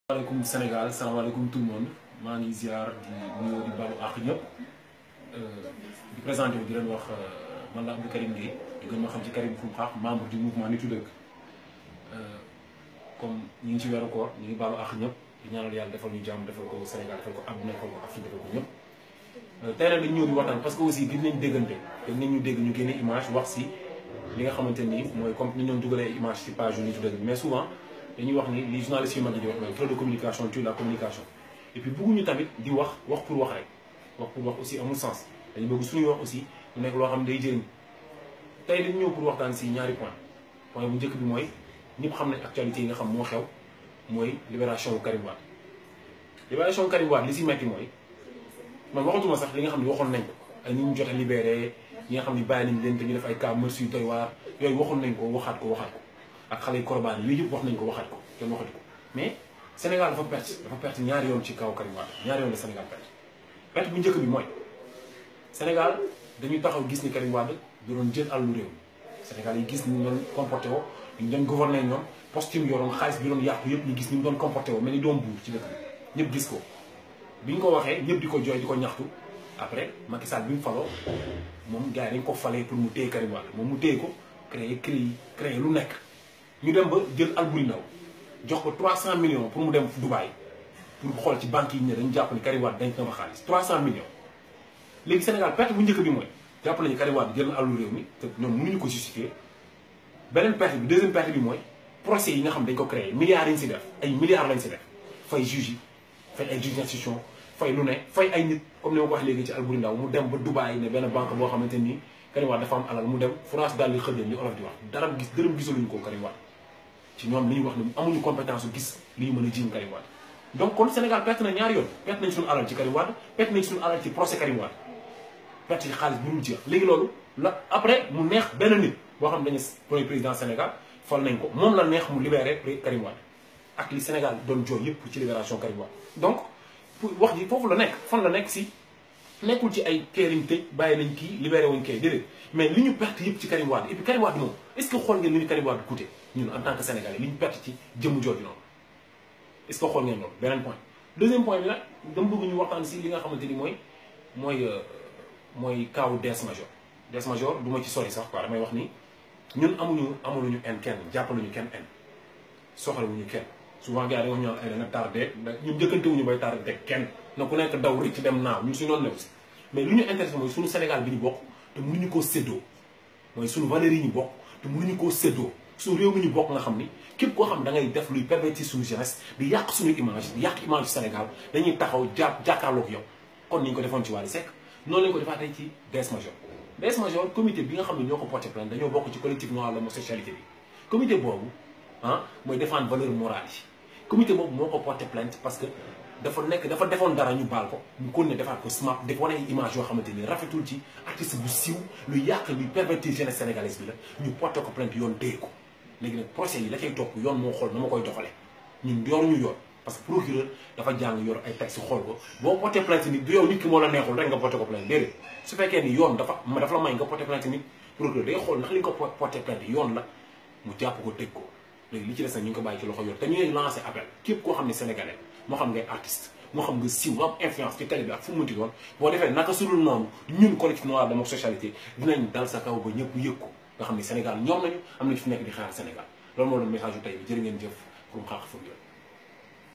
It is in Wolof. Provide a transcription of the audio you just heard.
salaamaaleykum Sénégal salaamaaleykum tout le monde maa ngi ziar di nuyoo di balu àq ñëpp di présenté wu di leen wax man la Abdou Karim Gueye di gën ma xam ci Karim Xrum Xax membre du mouvement Nittu Dëgg comme ñu ngi ci weeru koor ñu ngi balu àq ñëpp di ñaanal yàlla defal ñu jàmm defal ko Sénégal defal ko àdduna defal ko Afrique defal ko ñëpp. tey nag dañ ñëw di waxtaan parce que aussi gis nañ déggante te nit ñu dégg ñu génne image wax si li nga xamante ni mooy comme ni ñu doon dugalee image ci page yu Nittu Dëgg mais souvent. dañuy wax ni li journalistes yu mag yi di wax mooy trop de communication tue la communication et puis bëgguñu tamit di wax wax pour wax rek wax pour wax aussi amul sens dañu bëgg suñuy wax aussi mu nekk loo xam ne day jëriñ tey dañu ñëw pour waxtaan si ñaari point point bu njëkk bi mooy ñëpp xam nañ actualité yi nga xam moo xew mooy libération wu Karim Wade libération wu Karim Wade li si metti mooy man waxatuma sax li nga xam ne waxoon nañ ko ay ñi ñu jot a libéré ñi nga xam ne bàyyi nañ leen te ñu def ay cas merci yu doy waar yooyu waxoon nañ ko waxaat ko waxaat ko ak xale yu korobaan yooyu yëpp wax nañ ko waxaat ko kenn waxatu ko mais Sénégal dafa perte dafa perte ñaari yoon ci kaw Karim Wade ñaari yoon la Sénégal perte perte bu njëkk bi mooy Sénégal dañuy taxaw gis ni Karim Wade da doon jël àllu réew Sénégal yi gis ni ñu doon comporté woo ñu doon gouverner ñoom postime yoroon xaalis bi doon yàqu yëpp ñu gis ni mu doon comporté woo mel ni doom buur ci dëkk bi ñëpp gis ko bi ñu ko waxee ñëpp di ko jooy di ko ñaxtu après Macky Sall bi mu faloo moom gars yi dañ ko falee pour mu téye Karim Wade moom mu téye ko créé créé créé lu nekk ñu dem ba jël Alboury Ndaw jox ko 300 millions pour mu dem Dubaï pour xool ci banque yi ne dañu jàpp ni Karim Wade dañ ko ma xaalis 300 millions. léegi Sénégal perte bu njëkk bi mooy jàpp nañu Karim Wade jël na alalu réew mi te ñoom mënuñu ko justifier beneen perte bi deuxième perte bi mooy procès yi nga xam dañ ko créé milliards yi ñu si def ay milliards lañ si def fay juge yi fay ay juge d'instruction fay lu ne fay ay nit comme ni ma ko wax léegi ci Alboury Ndaw mu dem ba Dubaï ne benn banque boo xamante ni Karim Wade dafa am alal mu dem France daal di xëddeen li olof di wax dara gis dërëm gisaluñu ko Karim Wade ci ñoom li ñu wax ne amuñu compétence gis li ñu mën a jiiñ Karim Wade donc kon Sénégal perte na ñaari yoon perte nañ suñu alal ci Karim Wade perte nañ suñu alal ci procès Karim Wade perte ci xaalis bu dul jeex léegi loolu la après mu neex benn nit boo xam dañu premier président Sénégal fal nañ ko moom la neex mu libéré Karim Wade ak li Sénégal doon jooy yëpp ci libération Karim Wade donc pour wax ji foofu la nekk fan la nekk si nekkul ci ay keeriñ tëj bàyyi nañ kii libéré wuñ kay déedéet mais li ñu perte yëpp ci Karim Wade et puis Karim Wade moom est-ce que xool ngeen li ñu Karim Wade coûté ñun en tant que sénégalais li ñu perte ci jëmm jooju noonu est-ce que xool ngeen loolu beneen point deuxième point bi nag dama bëgg ñu waxtaan si li nga xamante ni mooy mooy mooy kaawu Des Major Des Major du ma ci sori sax quoi damay wax ni ñun amuñu amuluñu en kenn jàppaluñu kenn en soxlawuñu kenn souvent gars yi dañoo ñëw ay da nga tardé ñun njëkkante wuñu bay tardé kenn na ku nekk daw rek ci dem naaw ñun suñu noonu la si mais lu ñu intéressé mooy suñu Sénégal bi ñu bokk te mënuñu koo séddoo mooy suñu valeurs yi ñu bokk te mënuñu koo séddoo suñu réew mi ñu bokk nga xam ni képp koo xam da ngay def luy pervertir suñu jeunesse di yàq suñu image di yàq image du Sénégal dañuy taxaw jàpp jàkkaarloog yow kon ni ñu ko defoon ci Wally Seck noonu lañu ko defaatee ci Des Major Des Major comité bi nga xam ne ñoo ko porté plainte dañoo bokk ci collectif noir l'homosexualité bi comité boobu ah mooy défendre valeur morale yi comité boobu moo ko porté plainte parce que dafa nekk dafa defoon dara ñu baal ko ñu kon ne defaat ko smart def wane ay image yoo xamante ni rafetul ci artiste bu siiw luy yàq luy pervertir jeunesse sénégalaise bi la ñu porté ko plainte yoon téye ko léegi nag procès yi la cay topp yoon moo xool na ma koy doxalee ñun yoruñu yoon parce que procureur dafa jàng yor ay texte xool ko boo porté plainte nit du yow nit ki moo la neexul rek nga porté ko plainte déedéet su fekkee ni yoon dafa dafa la may nga porté plainte nit procureur day xool ndax li nga ko porté plainte yoon la mu jàpp ko tëj ko léegi li ci des nag ñu ngi ko bàyyi ci loxo yor te ñu ngi lancé appel képp koo xam ne sénégalais moo xam ngay artiste moo xam nga siiw nga am influence ci télé bi ak fu mu mënti doon boo defee naka sudul noonu ñun collectif noir d'homosexualité dinañ dal sa kaw ba ñëpp yëg ko nga xam ne Sénégal ñoom nañu am nañu fi nekk di xaar Sénégal loolu moo doon message yu tey bi jërë ngeen jëf Xrum Xax fu